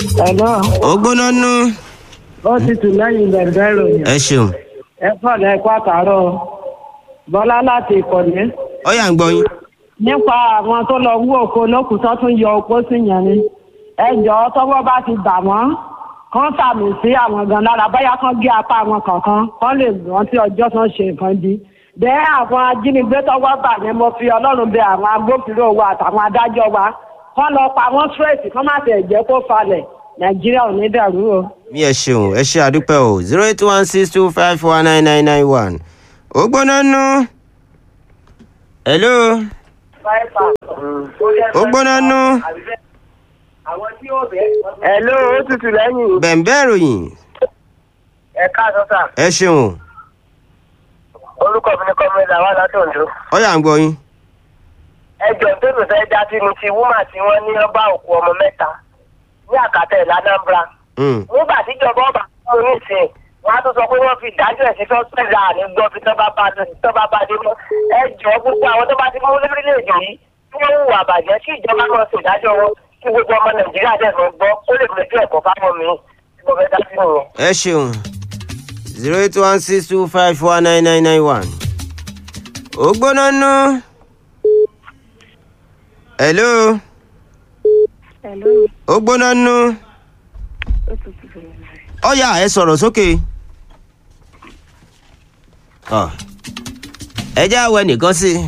Ẹ̀lọ́, ó gbóná nú ó ti tù lẹ́yìn bẹ̀rẹ̀ ìròyìn. ẹ ṣeun Ẹ pọ̀lẹ́ ẹ̀kọ́ àtàárọ̀. Bọ́lá láti ìkọ̀lé. ó yà ń gbọ́ yín. Nípa àwọn tó lọ wú òkú olókùn tó tún yọ opó sí yẹn ni. Ẹ jọ̀ọ́ tọ́wọ́ bá ti bà wọ́n. Kán sàmì sí àwọn gan lára bóyá kán gé apá wọn kankan. Kán lè rántí ọjọ́ tó ń ṣe nǹkan di. Bẹ́ẹ̀ àwọn ajínigbé tọ́wọ́ bà yẹn mo fi Ọlọ́run bẹ àwọn agbófinró wa àtàwọn adájọ́ wa. Kán lọ pa wọ́n straight kán má tẹ̀ jẹ́ kó falẹ̀. Nàìjíríà ò ní dàrú o. mi ẹ ṣeun ẹ ṣe àdúpẹ́ o zero eight one six two five four nine nine nine one ó gbóná nú. hello ó gbóná nú. Hello, ó tutù lẹ́yìn. bẹ̀ǹbẹ̀ ìròyìn Ẹ káàsán sà. ẹ ṣeun Orúkọ mi ni Kọ́mílà wà láti Oǹdó. ó yà ń gbọ́ yín. Ẹjọ́ tó lù fẹ́ dá sí ni ti wúmà tí wọ́n ní ọba òkú ọmọ mẹ́ta ní àkàtà ìlà Anambra. Mm. Nígbà tíjọba ọba fún un nísìnyí, wọ́n á tún sọ pé wọ́n fi ìdájọ́ ẹ̀ sí sọ́sẹ̀dá ní gbọ́ fi tọ́ba bá tọ́ba bá dé mọ́. Ẹjọ́ gbogbo àwọn tó bá ti mú lórílẹ̀-èdè yìí tí wọ́n hùwà bàjẹ́ kí ìjọba náà ṣe ìdájọ́ wọn kí gbogbo ọmọ Nàìjíríà dẹ̀ mọ́ gbọ́ ó lè fojú ẹ̀kọ́ fáwọn mi tí mo fẹ́ dá sí nìyẹn. ẹ ṣeun zero eight one six two five four nine nine nine one ó gbóná nú. hello Hello, ó gbóná nú. ó tutù bẹ̀rẹ̀. ó yá ẹ sọ̀rọ̀ sókè. Ọ, ẹ jẹ́ àwọ̀ ẹnìkan sí i.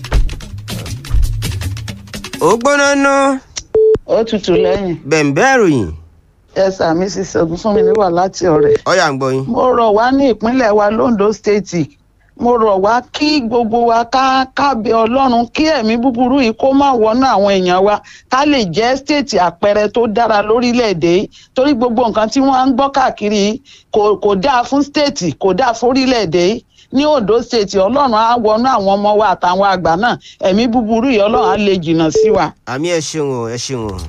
ó gbóná nú. ó tutù lẹ́yìn bẹ̀ǹbẹ̀ ìròyìn ẹ̀sà mrs ogunfunmi wà láti ọ̀rẹ́. ó yà ń gbọ́ yín. mo rọ̀ wá ní ìpínlẹ̀ wa londo state mo rọ̀ wá kí gbogbo wa ká kábẹ ọlọ́run kí ẹ̀mí búburú yìí kó má wọnú àwọn èèyàn wa ká lè jẹ́ state àpẹẹrẹ tó dára lórílẹ̀‐èdè yìí torí gbogbo nǹkan tí wọ́n ń gbọ́ káàkiri yìí kò kò dáa fún state kò dáa fórílẹ̀‐èdè yìí ní ondo state ọlọ́run á wọnú àwọn ọmọ wa àtàwọn àgbà náà ẹ̀mí búburú yìí ọlọ́run á lè jìnnà sí wa. àmì ẹ ṣeun o ẹ ṣeun o.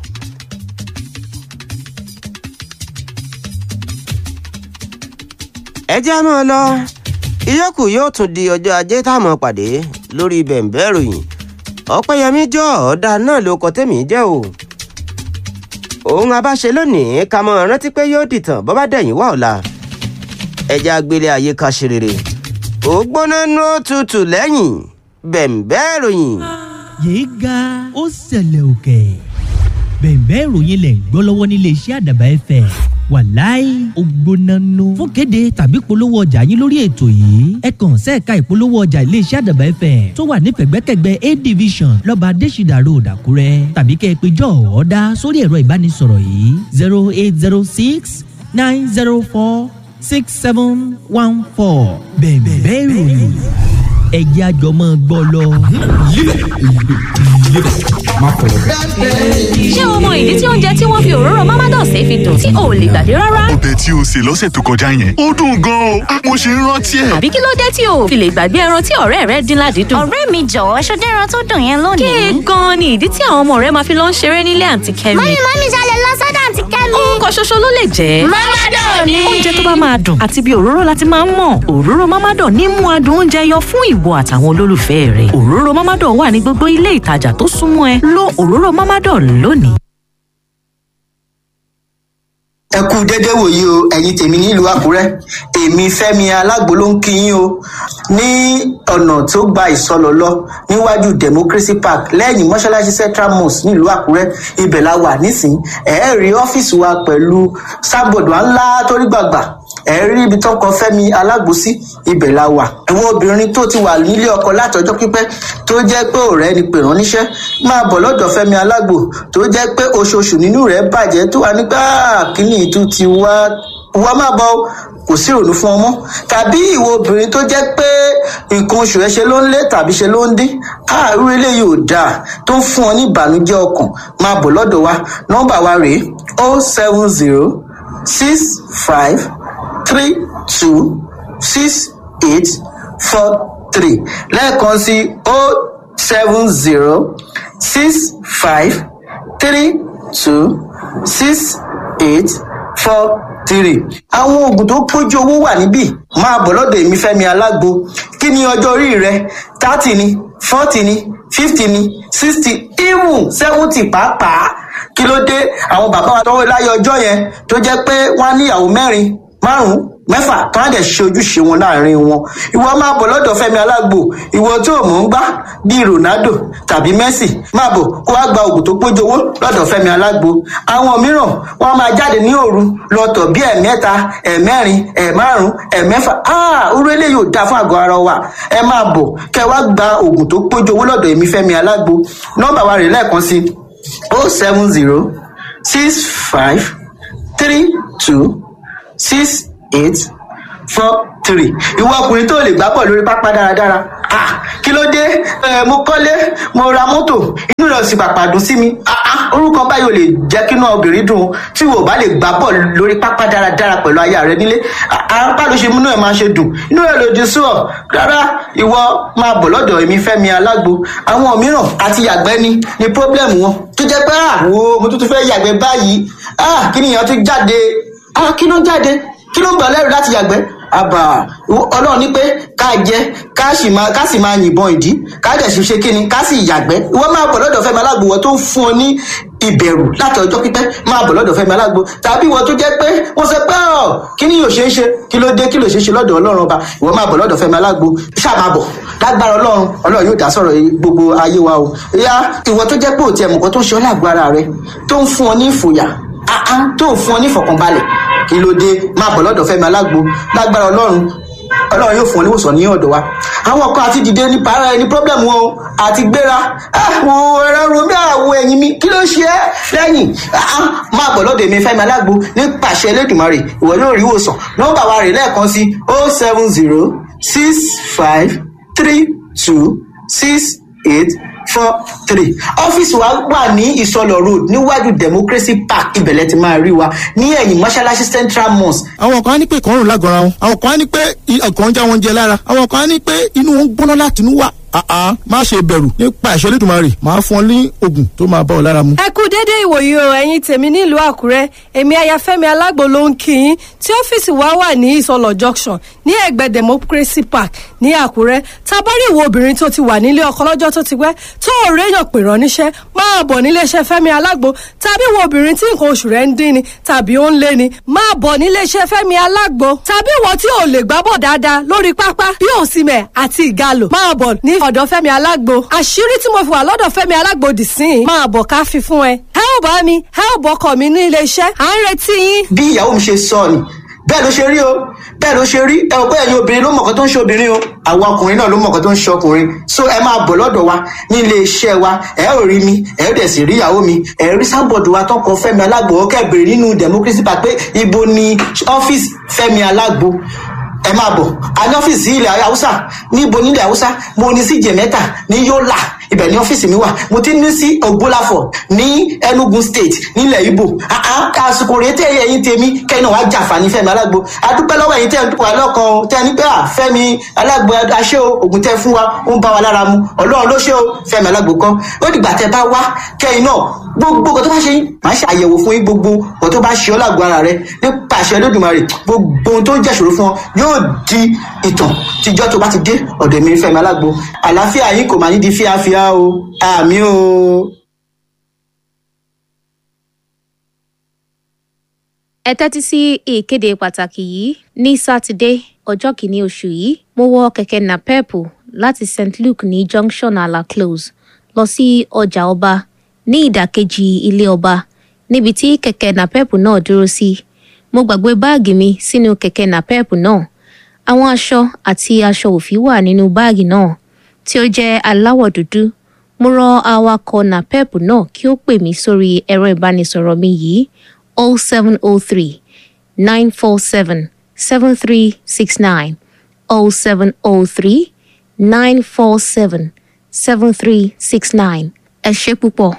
ẹ jẹ́ mọ́ ọ lọ ìyókù yóò tún di ọjọ́ ajé táwọn pàdé lórí bẹ̀ǹbẹ̀ ìròyìn ọ̀pẹ́yẹmí jọ ọ̀dà náà ló kọ tẹ́mi jẹ́ o. òun abáṣe lónìí ká mọ rántí pé yóò dìtàn bọ́ bá dẹ̀yìn wá ọ̀la ẹja agbélé ayé ká ṣe rere ó gbóná nú òtútù lẹ́yìn bẹ̀ǹbẹ̀ ìròyìn. yéé ga ó ṣẹlẹ̀ òkè bẹ̀ẹ̀bẹ́ ìròyìn lẹ̀ ń gbọ́ lọ́wọ́ nílé iṣẹ́ àdàbà ẹ̀fẹ̀ wàláì ògbónánú fún kéde tàbí polówó ọjà yín lórí ètò yìí ẹ kàn sẹ́ẹ̀ka ìpolówó ọjà ilé iṣẹ́ àdàbà ẹ̀fẹ̀ tó wà nífẹ̀gbẹ́kẹ̀gbẹ́ a division lọ́ba adésìdà road àkúrẹ́ tàbí kẹ́ ẹ pé jọ́ ọ̀ọ́dá sórí ẹ̀rọ ìbánisọ̀rọ̀ yìí zero eight zero six nine zero four six seven one four bẹ̀ẹ̀bẹ́ ìròyìn ẹ̀jẹ̀ àjọmọ́ gbọ́ lọ. ṣé o mọ ìdí tí oúnjẹ tí wọ́n fi òróró mamados fi dùn tí o ò lè gbàgbé rárá? ọbẹ̀ tí o sè lọ́sẹ̀ tó kọjá yẹn ó dùn gan-an o mo ṣe ń rántí ẹ̀. àbí kí ló dé tí o ò fi lè gbàgbé ẹran tí ọ̀rẹ́ rẹ dín ládìídùn? ọ̀rẹ́ mi jọ̀wọ́ ṣọdẹ́ ẹran tó dùn yẹn lónìí. kéè gan-an ni ìdí tí àwọn ọmọ rẹ máa fi lọ ń ṣeré nílé àǹtí kẹ́mi. mọ́mí mọ́mí ṣalẹ̀ lọ sọ́dọ̀ àǹtí kẹ́mi. nǹkan ṣoṣo ló lè jẹ́. mọ́mádọ̀ ni. oúnjẹ tó bá máa dùn àti bí òróró láti máa ń mọ̀ òróró mámádọ̀ ní mú adùn oúnjẹ yọ fún ìwọ àtàwọn olólùfẹ́ rẹ̀ òróró mámádọ̀ wà ní gbogbo ilé ìtajà tó súnmọ́ ẹ lo òróró mámádọ̀ lónìí. ẹ kú dédé wòyí o ẹ̀yin tèmi nílùú àkúrẹ́ èmi fẹ́mi alágbo ló ń kí yín o ní ọ̀nà tó gba ìsọlọ lọ níwájú democracy park lẹ́yìn mọ́ṣáláṣí central mosque nílùú àkúrẹ́ ibẹ̀ la wà nísìnyí ẹ̀ẹ́ rí ọ́fíìsì wa pẹ̀lú sábọ̀dù ńlá torí gbàgbà ẹ rí ibi tó kọ fẹmi alágbòsí ibẹ la wà ẹwọn obìnrin tó ti wà nílé ọkọ látọjọ pípẹ tó jẹ pé ọrẹ ni pè rán níṣẹ máa bọ lọdọ fẹmi alágbò tó jẹ pé oṣooṣù nínú rẹ bàjẹ tó wà nígbà kíní ìtú ti wá wá má bọ o, kò sí ìrònú fún ọmọ tàbí ìwọ obìnrin tó jẹ pé nǹkan oṣù ẹ ṣe ló ń lé tàbí ṣe ló ń dín káàrú eléyìí ò dáa tó ń fún ọ ní ìbànújẹ ọkàn máa bọ lọdọ wa nọmba wa rèé o seven zero six five three two six eight four three lẹ́ẹ̀kan sí o seven zero six five three two six eight four three. àwọn oògùn tó pójú owó wà níbí máa bọ̀ lọ́dọ̀ èmi fẹ́mi alágbo kí ni ọjọ́ orí rẹ thirty ni forty ni fifty ni sixty even seventy pàápàá kí ló dé àwọn bàbá wa tọwọ́ láyé ọjọ́ yẹn tó jẹ́ pé wọ́n á níyàwó mẹ́rin márùn-ún mẹ́fà tó á dẹ̀ ṣe ojúṣe wọn láàrin wọn ìwọ máa bọ̀ lọ́dọ̀ fẹ́mi alágbo ìwọ tó mọ̀ ń gbá bíi ronaldo tàbí messi máa bọ̀ kó wá gba oògùn tó pójowó lọ́dọ̀ fẹ́mi alágbo àwọn mìíràn wọ́n máa jáde ní òru lọ́tọ̀ bíi ẹ̀mẹ́ta ẹ̀mẹ́rin ẹ̀márùn ẹ̀mẹ́fà áà orú eléyìí ò dáa fún àgọ́ ara wa ẹ máa bọ̀ kẹ́ wá gba oògùn tó pójowó lọ́dọ̀ èmi fẹ́mi alágbo nọ́mbà wa rè lẹ́ẹ̀kan sí oh seven zero six five three two six eight four three ìwọ ọkùnrin tó lè gbá bọ̀ lórí pápá dáradára ah kí ló dé ẹ mo kọ́lé mo ra mọ́tò inú rẹ̀ sì pàpà dùn sí mi ah ah orúkọ báyìí ò lè jẹ́ kí inú obìnrin dùn tí wò bá lè gbá bọ̀ lórí pápá dáradára pẹ̀lú aya rẹ nílé apá ló ṣe múnú ẹ̀ máa ṣe dùn inú rẹ̀ lòdì sí ọ rárá ìwọ máa bọ̀ lọ́dọ̀ èmi fẹ́mi alágbo àwọn mìíràn àti yàgbẹ́ ni ni pọ́blẹ́mù wọn tó jẹ́ pé àwo mo tún tún fẹ́ yàgbẹ́ báyìí ah kí nìyẹn tún jáde ah kí ló jáde kí ló ń gbà lẹ́rù láti yàgbẹ́ àbà ọlọ́run ní pé ká jẹ ká sì máa ká sì máa yìnbọn ìdí ká dẹ̀ sì ṣe kíni ká sì yàgbẹ́ ìwọ máa bọ̀ lọ́dọ̀ fẹ́mi alágbo wọ́n tó ń fún ọ ní ìbẹ̀rù láti ọjọ́ pípẹ́ máa bọ̀ lọ́dọ̀ fẹ́mi alágbo tàbí wọ́n tó jẹ́ pé wọ́n sọ pé ọ̀ kí ni yóò ṣe é ṣe kí ló dé kí ló ṣe é ṣe lọ́dọ̀ ọlọ́run ọba ìwọ máa bọ̀ lọ́dọ̀ fẹ́mi alágbo ṣáà máa bọ̀ lágbára ọlọ́run ọlọ́run yóò dá sọ̀rọ̀ gbogbo ayé wa o ìyá ìwọ tó jẹ́ pé òtí ẹ̀mùkọ́ tó ń ṣe ọ́ lágbára rẹ tó ń fún ọ ní ìfòyà àá tó ń fún ọ ní ìfọ̀kànbalẹ̀ kí ló dé máa bọ̀ lọ́dọ̀ fẹ́mi alágbo lágbára ọlọ́run ọlọ́run yóò fún ọ níwòsàn ní ọ̀dọ̀ wa àwọn kan àti dìde ní para ẹni pọ́blẹ́mù wọn àti gbéra àwọn ẹ̀rọ romi àwọn ẹ̀yìn mi kí ló ṣe é lẹ́yìn máa bọ̀ lọ́dọ̀ èmi fẹ́mi alágbo ní pàṣẹ elédùnmarè ìwọ yóò rí ìwòsàn nọ́mbà wa rè lẹ́ẹ̀kan sí oh seven zero six five three two six eight four three ọ́fíìsì wa wà ní ìsọlọ road níwájú democracy park ibẹ̀lẹ̀ ti máa rí wa ní ẹ̀yìn mọ́ṣáláṣí central mosque. àwọn kan á ní pé ìkọrùn lágọ̀ọ́ra wọn àwọn kan á ní pé ọkàn ń já wọn jẹ lára àwọn kan á ní pé inú wọn ń gbóná láti inú wà àá má ṣe bẹ̀rù nípa ìṣẹ́ lẹ́dùnmarè máa fún ọ ní oògùn tó máa bá ọ lára mu. ẹ kú déédéé ìwòyí o ẹ̀yin tèmi nílùú àkúrẹ́ èmi ayafẹ́mi alágbo ló ń kí yín tí ọ́fíìsì wa wà ní ìsọlọ̀ junction ní ẹ̀gbẹ́ democracy park ní àkúrẹ́ tabari ìwọ obìnrin tó ti wà nílé ọkọ lọ́jọ́ tó ti pẹ́ tó ò réyàn pè rán níṣẹ́ máa bọ̀ níléeṣẹ́ fẹ́mi alágbo tàbí ìwọ obìnrin tí nǹkan oṣù rẹ̀ ń dín ni tàbí ó ń lé ni máa bọ̀ níléeṣẹ́ fẹ́mi alágbo tàbí ìwọ tí ò lè gbábọ̀ dáadáa lórí pápá bí òsìmẹ̀ àti ìgalò máa bọ̀ ní ọ̀dọ̀ fẹ́mi alágbo àṣírí tí mo fi wà lọ́dọ̀ fẹ́mi alágbo dì sí i máa bọ̀ ká fi fún ẹ ẹ ò bá mi ẹ ò bọkọ mi ní ilé iṣẹ́ à ń retí yín. bí ìyàwó mi ṣe sọ ni bẹ́ẹ̀ ló ṣe rí o bẹ́ẹ̀ ló ṣe rí ẹ ò pé ẹ̀yin obìnrin ló mọ̀ọ́kọ́ tó ń ṣe obìnrin o àwọn ọkùnrin náà ló mọ̀ọ́kọ́ tó ń ṣe ọkùnrin so ẹ máa bọ̀ lọ́dọ̀ wa ní ilé iṣẹ́ wa ẹ ò rí mi ẹ ò dẹ̀ sì rí ìyàwó mi ẹ rí sábọ̀dù wa tó kọ fẹ́mi alágbo ọkẹ́ bèrè nínú democracy park pé ibo ni ọ́fíìsì fẹ́mi alágbo ẹ máa bọ̀ a ní ọ́fíìsì ilẹ̀ haúsá níbo nílẹ̀ haúsá mo ní sí jẹ̀mẹ́ta ní yọ́là ibẹ̀ ní ọ́fíìsì mi wà mo ti ní sí ògbólàfọ̀ ní enugu state nílẹ̀ ibo àsìkò rèé tẹ́ ẹ̀yìn tèmi kẹ́yìn náà wàá jàǹfààní fẹ́mi alágbo adúpẹ́ lọ́wọ́ ẹ̀yìn tẹ́ ẹ̀ ń wà lọ́kàn o tẹ́ ẹ ní pé à fẹ́mi alágbo aṣẹ́ o ògùn tẹ́ fún wa ó ń bá wa lára mu ọlọ́run ló ṣe o fẹ́mi alágbo kan ó dìgbà tẹ́ bá wá kẹ́yìn náà gbogbo nǹkan tó bá ṣe yín màá ṣe àyẹ̀wò fún yín gbogbo nǹkan tó bá ṣe ọ́ lágbo ara rẹ nípa àṣẹ lódùmarè gbogbo ohun tó ń jẹ́ṣòro fún ọ yóò di ìtàn tíjọ́ tó bá ti dé ọ̀dọ̀ mi fẹ́mi alágbo àlàáfíà yín kò máa ní di fíafíà o àmì o. ẹ tẹ́tí sí ìkéde pàtàkì yìí ní sátidé ọjọ́ kìíní oṣù yìí mo wọ kẹ̀kẹ́ napepu láti st luke ní junction ala close lọ sí ọjà ọba ní ìdàkejì ilé ọba níbi tí kẹ̀kẹ́ napepu náà dúró sí mo gbàgbé báàgì mi sínú kẹ̀kẹ́ napepu náà àwọn aṣọ àti aṣọ òfì wà nínú báàgì náà tí ó jẹ́ aláwọ̀ dúdú mo rọ awakọ̀ napepu náà kí ó pè mí sórí ẹ̀rọ ìbánisọ̀rọ̀ mi yìí 0703 947 7369 0703 947 7369 ẹ ṣé púpọ̀.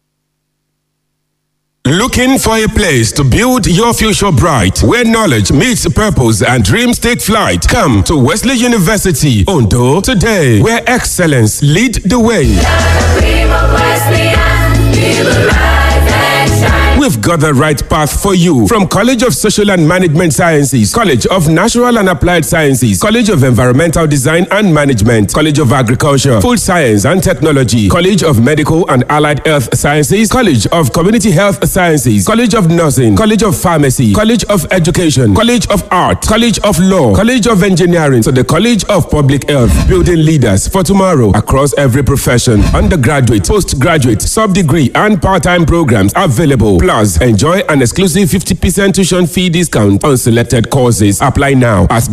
Looking for a place to build your future bright, where knowledge meets purpose and dreams take flight? Come to Wesley University, Ondo, today, where excellence lead the way. we've got the right path for you. From College of Social and Management Sciences, College of Natural and Applied Sciences, College of Environmental Design and Management, College of Agriculture, Food Science and Technology, College of Medical and Allied Health Sciences, College of Community Health Sciences, College of Nursing, College of Pharmacy, College of Education, College of Art, College of Law, College of Engineering, to the College of Public Health, building leaders for tomorrow across every profession. Undergraduate, postgraduate, sub-degree, and part-time programs available. Plus, enjoy an exclusive 50% tuition fee discount on selected courses. Apply now at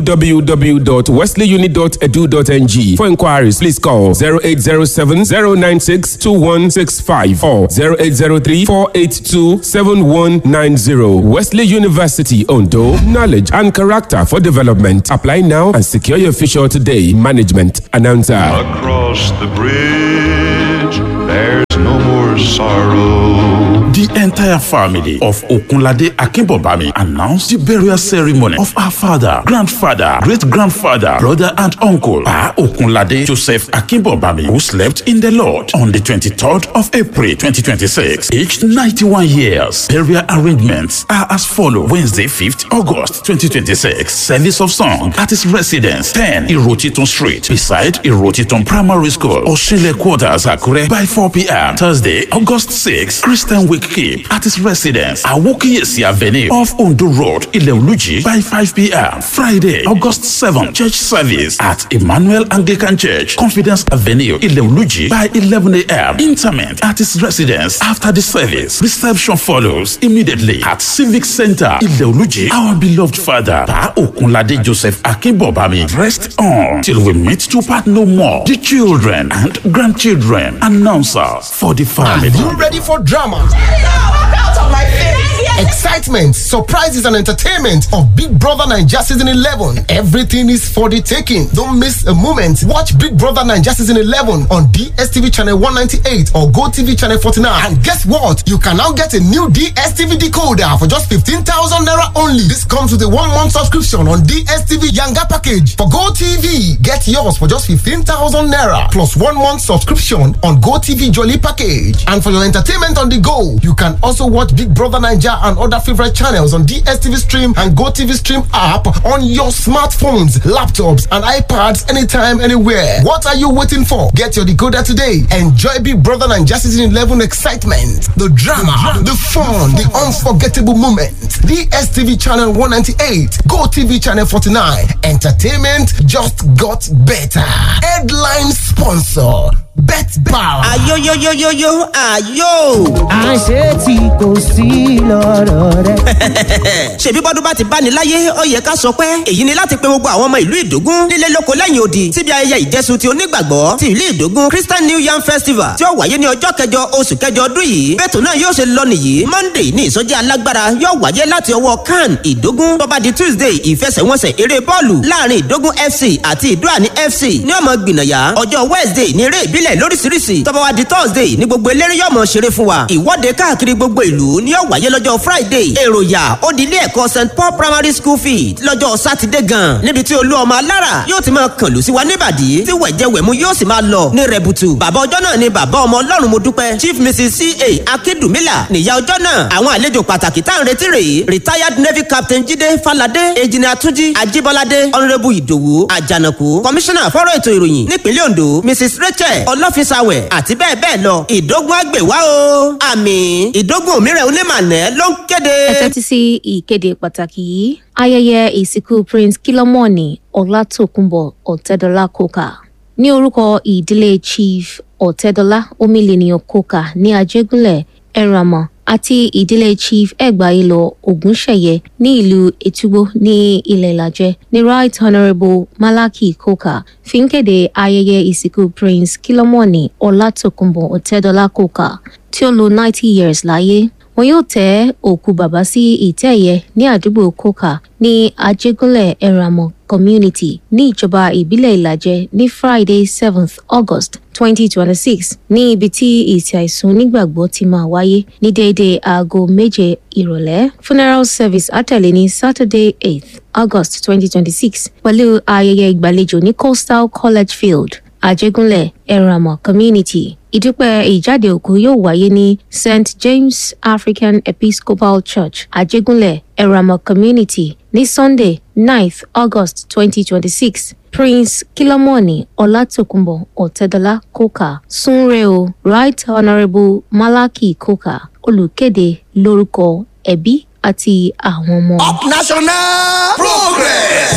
www.wesleyuni.edu.ng. For inquiries, please call 0807 096 2165 or 0803 482 7190. Wesley University, Ondo. Knowledge and character for development. Apply now and secure your future today. Management announcer. Across the bridge, there's no more sorrow. The entire family of Okunlade Akinbobami announced the burial ceremony of our father, grandfather, great grandfather, brother, and uncle, Pa Okunlade Joseph Akinbobami, who slept in the Lord on the 23rd of April 2026, aged 91 years. Burial arrangements are as follows Wednesday, 5th August 2026, service of song at his residence, 10 Irotiton Street, beside Irotiton Primary School, Oshile Quarters, Akure, by 4 p.m. Thursday, August 6th, Christian Week Keep at his residence, Awokiyesi Avenue, off Ondo Road, Ileoluji, by 5 p.m. Friday, August 7th, church service at Emmanuel Anglican Church, Confidence Avenue, Ileoluji, by 11 a.m. Interment at his residence after the service. Reception follows immediately at Civic Center, Ileoluji. Our beloved father, Pa Okunlade Joseph Akinbobami, rest on till we meet to part no more. The children and grandchildren, announcers for the family. Are you ready for drama? Excitement, surprises, and entertainment of Big Brother Naija Season 11. Everything is for the taking. Don't miss a moment. Watch Big Brother Naija Season 11 on DSTV Channel 198 or GoTV Channel 49. And guess what? You can now get a new DSTV decoder for just 15,000 Naira only. This comes with a one month subscription on DSTV Yanga package. For GoTV, get yours for just 15,000 Naira plus one month subscription on GoTV Jolly package. And for your entertainment on the go, you can also watch Big Brother Naija and other favorite channels on DSTV Stream and GoTV Stream app on your smartphones, laptops, and iPads anytime, anywhere. What are you waiting for? Get your decoder today. Enjoy Big Brother and Justice in 11 excitement, the drama, the fun, the unforgettable moments. DSTV Channel 198, GoTV Channel 49. Entertainment just got better. Headline sponsor. Bet Power. ayoyoyoyoyo ayo. àṣé tí kò sí lọ́rọ̀ rẹ. ṣèbí bọ́dún bá ti bá ní láyé ó yẹ ká sọ pé èyí ni láti pe gbogbo àwọn ọmọ ìlú ìdógún nílé lóko lẹ́yìn odi síbi ayẹyẹ ìjẹsùn ti onígbàgbọ́ ti ìlú ìdógún christian new yam festival tí ó wáyé ní ọjọ́ kẹjọ oṣù kẹjọ ọdún yìí bẹ́ẹ̀tù náà yóò ṣe lọ nìyí monday ní ìsọjí alágbára yóò wáyé láti ọwọ́ can ìdógún tó bá di tuesday ìfẹsẹ̀wọnsẹ̀ eré bọ́ọ̀lù láàrin ìdógún fc àti ìdúràní fc ní ọmọ gbìnàyà ọjọ́ wednesday ní eré ìbílẹ̀ lóríṣiríṣi tó bá wá di thursday ní gbogbo eléré yóò mọ̀ ṣeré fún wa ìwọ́de káàkiri gbogbo ìlú ni yóò wáyé lọ́jọ́ friday èròyà ó di ilé ẹ̀kọ́ st paul primary school field lọ́jọ́ sátidé gan níbi tí olú ọmọ alára yóò ti máa kàn lù sí wa níbàdí tí wẹ̀jẹ̀wẹ̀mú yóò sì máa lọ ní rẹ̀bùtù bàbá ọjọ́ náà ni bàbá ọmọ ọlọ́run mo dúpẹ́ chief mrs ca akíndùmílà nìyá ọjọ́ náà àwọn àlejò pàtàkì tá à ń retí rèé retired navy captain jíde falade ejina túnjí ajíbọ́ládé honourable ìdòwú àjànàkú commissioner fọ́rọ̀ ètò ìròyìn nípínlẹ̀ ondo mrs rachel ọlọ́fisàwẹ̀ àti bẹ́ẹ̀ bẹ́ẹ̀ lọ ìdógún àgbèwá o àmì ìdógún òmíràn onímọ̀nẹ́ ló ń kéde. ẹ tẹ́tí sí ìkéde pàtàkì yìí ayẹyẹ ìsìnkú prince kilomoni ọlátòkùnbọ̀ ọ̀tẹ́dọ́lá kóka ní orúkọ ìdílé chief ọ̀tẹ́dọ́lá omílẹ̀nìyàn kóka ní ajégúnlẹ̀ ẹ̀ràmọ̀ àti ìdílé chief ẹgbàáyélọ ògúnṣẹyẹ ní ìlú ètúgbó ní ilẹ̀ ìlàjẹ ní right honourable malaki koka fi ń kéde ayẹyẹ ìsìnkú prince kilomoni ọlátòkùnbọ̀ ọ̀tẹ́dọ́lá koka tí ó lo ninety years láyé wọn yóò tẹ òkú bàbá sí ìtẹ́ ẹ̀yẹ ní àdúgbò koka ní ajégúnlẹ̀ ẹ̀ràmọ̀ community ní ìjọba ìbílẹ̀ ìlàjẹ ní friday seventh august twenty twenty six ní ibi tí ìsìn àìsùn onígbàgbọ́ ti máa wáyé ní déédéé aago méje ìrọ̀lẹ́ funeral service àtẹ̀lé ní saturday eighth august twenty twenty six pẹ̀lú ayẹyẹ ìgbàlejò ní coastal college field àjẹgúnlẹ̀ ẹ̀ràmọ̀ community ìdúpẹ́ ìjáde òkú yóò wáyé ní st james african episcopal church àjẹgúnlẹ̀ ẹ̀ràmọ̀ community ní sunday 9th august 2026 prince kilomoni ọlátòkùnbọ̀ ọ̀tẹ́dọ́lá kókà súnre o right honourable malaki kókà olùkéde lórúkọ ẹbí àti àwọn ọmọ. national progress.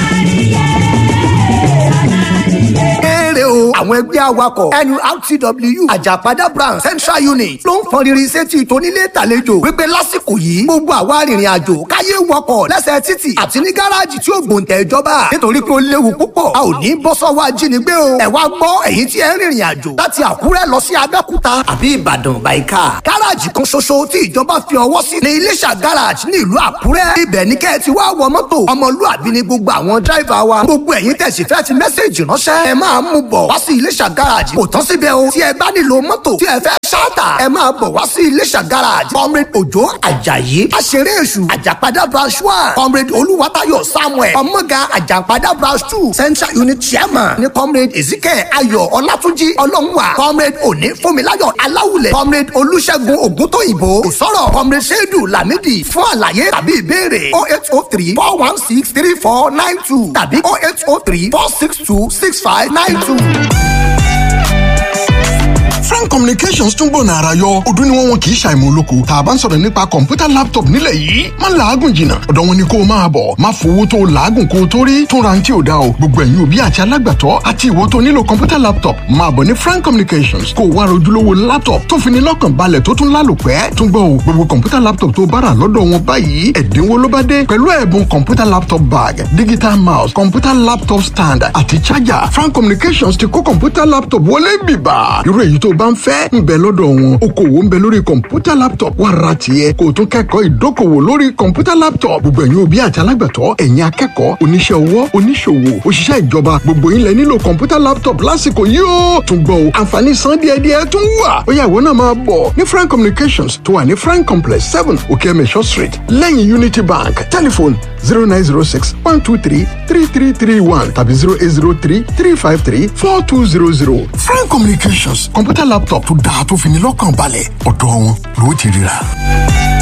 Kéré o, àwọn ẹgbẹ́ awakọ̀ NURTW Àjàpadà branch Central Unit ló ń fọn riri sétí tónílé tàlejò wípé lásìkò yìí gbogbo àwa arìnrìn àjò káyé wọkọ̀ lẹ́sẹ̀ títì àti ní gáràjì tí ó gbòǹtẹ̀ ìjọba nítorí pé ó léwu púpọ̀ a ò ní bọ́ sọ́wọ́ ajínigbé o. Ẹ wá gbọ́ ẹ̀yin tí ẹ ń rìnrìn àjò láti Àkúrẹ́ lọ sí Abẹ́òkúta àbí Ìbàdàn bàìkà. Gáràjì kan ṣoṣo tí ìjọba fi ọwọ́ sí ní Iléṣà gáràjì ní ìlú Àkúrẹ́. Ibẹ̀ ní kẹ́ ẹ ti wá wọ mọ́tò ọmọlúàbí ni gbogbo àwọn dráìvà wa. Gbogbo ẹ̀yin tẹ̀sí fẹ́ ti mẹ́sẹ̀jì ránṣẹ́. Ẹ máa mú bọ̀ wá sí Iléṣà gáràjì. Kò tán síbẹ̀ o. Tí ẹ bá nílò mọ́tò tí ẹ fẹ́ ṣáàtà. Ẹ máa bọ̀ wá sí Iléṣà gáràjì. Comrade Òjó Àjàyí. Aṣeré èṣù Àjàpadà branch one. Comrade Olúwatáyọ̀ Samuel. Ọmọga Àjàpadà branch two. Central unit chairman ní Comrade Ezekiel Ayọ̀ Ọlátúnjí Ọlọ́runwà. Comrade Òní Fúnmiláyọ̀ Aláwùlẹ̀. Comrade Olúṣẹ́gun Ògúntóyìnbó. Kò sọ̀rọ̀ Comrade Ṣédù Lámídì fún àlàyé tàbí ìbéèrè. oh eight oh three four one six three four nine two tàbí oh eight oh three four six two six five nine two. frank communications tún gbòòna ara yọ ọdún ni wọn wọn kì í ṣàìmọ̀ olóko tá a bá ń sọ̀rọ̀ nípa kọ̀ǹpútà laptop nílẹ̀ yìí má làágùn jìnnà ọ̀dọ̀ wọn ni kó o máa bọ̀ má fowó tó o làágùn kó o tó rí tún ra ní tí o dá o gbogbo ẹ̀yin òbí àti alágbàtọ́ àti ìwọ tó nílò kọ̀ǹpútà laptop máa bọ̀ ní frank communications kó o wá rojúlówó laptop tó fi ní lọ́kàn balẹ̀ tó tún lálòpẹ́ tún gbọ́ o gbogbo kọ̀ǹpútà laptop tó bára lọ́dọ̀ wọn báyìí ẹ̀dínwó ló bá dé pẹ̀lú ẹ̀bùn kọ̀ǹpútà laptop bag digital mouse kọ̀ǹpútà laptop stand àti charger frank communications ti kó kọ̀ǹpútà laptop wọlé bìbà irú èyí tó bá ń fẹ́ ń bẹ lọ́dọ̀ wọn okòwò ń bẹ lórí kọ̀ǹpútà laptop wà ra tiẹ̀ kó o tún kẹ́kọ̀ọ́ ìdókòwò lórí kọ̀ǹpútà laptop gbogbo ẹ̀yin òbí àti alágbàtọ́ ẹ̀yin akẹ́kọ̀ọ́ oníṣẹ́ ọwọ́ oníṣòwò òṣìṣẹ́ ìjọba gbogbo yín lẹ nílò kọ̀ǹpútà laptop lásìkò yìí ó tún gbọ́ o àǹfààní san díẹ̀díẹ̀ tún wà ó yá ìwọ náà máa bọ̀ ní frank communications tó wà ní frank complex seven okeemesho street lẹ́yìn unity bank telephone zero nine zero six one two three three three three one tàbí zero eight zero three three five three four two zero zero frank communications kọ̀ǹpútà laptop tó dáa tó fi ní lọ́kàn balẹ̀ ọ̀dọ̀ wọn ló ti ríra.